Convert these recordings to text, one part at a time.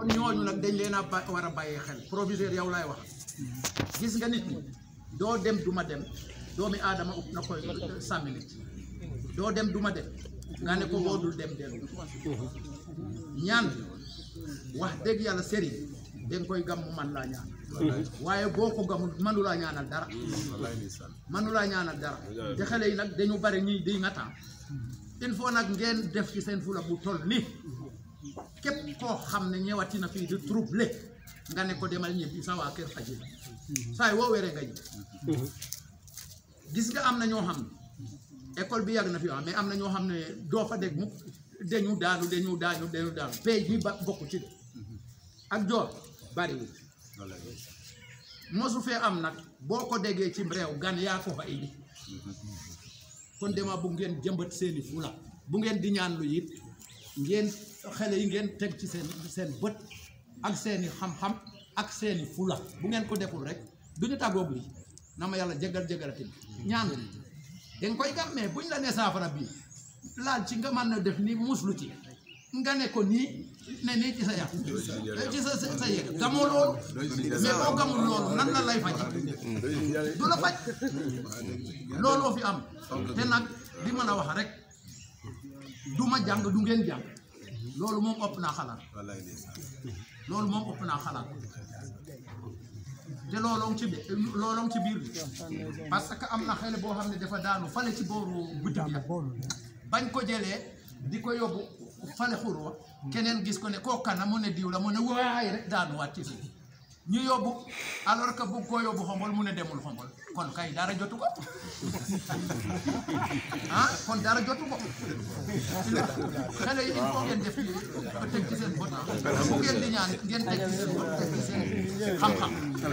ñooñu nag dañ leen a ba war a bàyyee xel proviseur yow laay wax gis nga nit ñi doo dem du ma dem doomi aadama upp na koy sàmmi nit doo dem du ma dem nga ne ko boo dul dem dellu ñaan bi wax dëgg yàlla sëriñ danga koy gam mu man laa ñaan waaye boo ko gamul manulaa ñaanal dara manulaa ñaanal dara te xale yi nag dañu bari ñuy di nga temps il faut nag ngeen def ci seen fula bu toll ni képp koo xam ne ñëwati na fii di trouble nga ne ko demal ñibbi sa waa kër faji saay woo wéree nga ñibbi gis nga am na ñoo xam ne école bi yàgg na fi wax mais am na ñoo xam ne doo fa dégg mukk dañu daanu dañu daanu dañu daanu pay bi ba bokk ci de ak joor bariwul mosu fee am nag boo ko déggee ci réew gan yaa ko fa indi kon dema bu ngeen jëmbat seeni fula bu ngeen di ñaan lu it ngeen xale yi ngeen teg ci seen seen bët ak seeni xam-xam ak seeni fula bu ngeen ko deful rek du ñu tàggoog lii na ma yàlla jégal jégalatin ñaan li danga koy gam mais buñ la nee saafara bii laal ci nga mën na def ni muslu ci nga ne ko nii ne nii ci sa yàq ci sa sa sa yëg gamoo loolu mais boo gamul loolu nan la lay faj du la faj looloo fi am te nag di mën a wax rek du ma jàng du ngeen jàng loolu moom ëpp naa xalaat loolu moom ëpp naa xalaat te looloo ci bi looloo ci biir bi parce que am na xale boo xam ne dafa daanu fale ci booru butik ya bañ ko jëlee di ko yóbbu fale xurwa keneen gis ko ne koo kana mu ne diw la mu ne waay rek daanuwaat ci suuf ñu yóbbu alors que bu ko yóbbu xombol mu ne demul xombol kon kay dara jotu ko ah kon dara jotu ko xale yi il faut ngeen def ci teg ci seen bët bu ngeen di ñaan ngeen teg ci seen bët teg ci seen xam-xam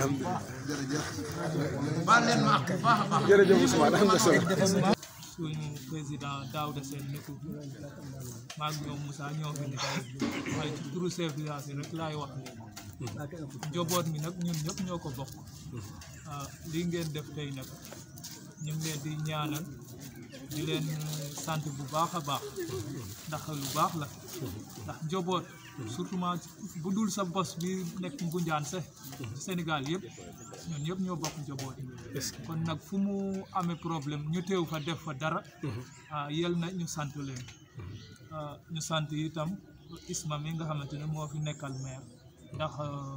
baal leen ma ak bu baax a baax jërëjëf Ousmane am na solo suñu président Daouda Sène nekku maag ñoom Moussa ñoo fi ne waaye ci turu chef de village yi rek laay wax njaboot mi nag ñun ñëpp ñoo ko bokk ah lii ngeen def tey nag ñu ngi leen di ñaanal di leen sant bu baax a baax ndax lu baax la ndax njaboot surtout bu dul sa bos bi nekk Ngunjaan sax Sénégal yëpp ñun ñëpp ñoo bokk njaboot kon nag fu mu amee problème ñu teew fa def fa dara ah yel na ñu sant leen ñu sant itam Isma mi nga xamante ne moo fi nekkal maire ndax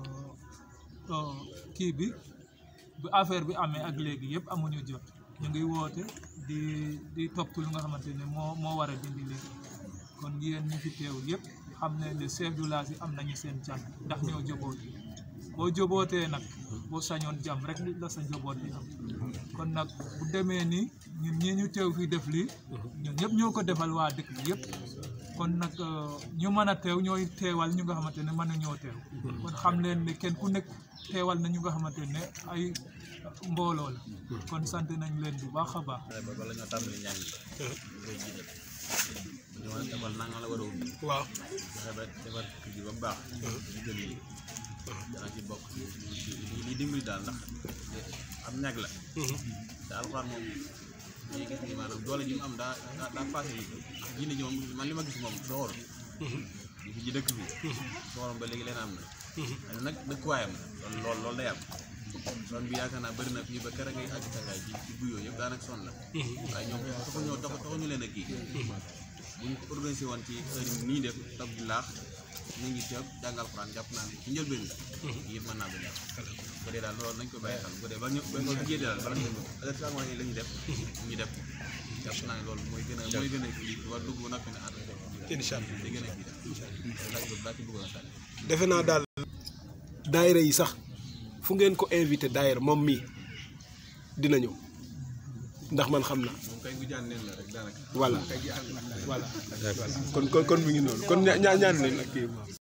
kii bi bu affaire bi amee ak léegi yëpp amuñu jot ñu ngi woote di di topp lu nga xamante ne moo moo war a dindi léegi kon yéen ñu fi teew yëpp xam ne ne chef du village yi am nañu seen can ndax ñoo joboot boo jobootee nag boo sañoon jàmm rek la sa njaboot bi am kon nag bu demee nii ñun ñii ñu teew fii def lii ñun ñëpp ñoo ko defal waa dëkk bi yëpp kon nag ñu mën a teew ñooy teewal ñu nga xamante ne mën nañoo teew kon xam leen ne kenn ku nekk teewal na ñu nga xamante ne ay mbooloo la kon sant nañ leen bu baax a baax bala ñoo tàmbali njàng yi koy jiital ñu war a defal nanga la war a ubbi waaw fexe ba defar kër gi ba mu baax ñu gën lii dana ci bokk li li dimbali daal ndax am ñag la te alxuraan moom dañuy gis ni maanaam doole ji mu am daa daa daa passé yi jinne ji moom man li ma gis moom soxor ñu fi ji dëkk bi soxorom ba léegi leen am na waaye nag dëkkuwaayam la loolu loolu loolu day am son bi yaakaar naa bëri na fii ba kere ngay àgg tàngaay ci ci buyoo yëpp daanaka son la waaye ñoom taxu ñoo taxu taxu ñu leen a kii buñ ko organisé woon ci heure yi nii def tab di laax ñu ngi teew jàngal xuraan jàpp naa ne ci njëlbeen la yëpp mën naa bañ a bu dee daal loolu nañ ko bàyyi xel bu dee ba ñu ba ñu jiyee daal bala ñu def heure yi la ñuy def ñu def jàpp naa ne loolu mooy gën a mooy gën a kii war dugg ba noppi ne ànd incha allah day gën a kii daal laaj boobu daa ci bëggoon a sànni defe naa daal daayira yi sax fu ngeen ko invité daayira moom mii dina ñëw ndax man xam naa moom kay gu jaan neen la rek daanaka voilà voilà kon kon kon mi ngi noonu kon ñaa ñaan leen ak kii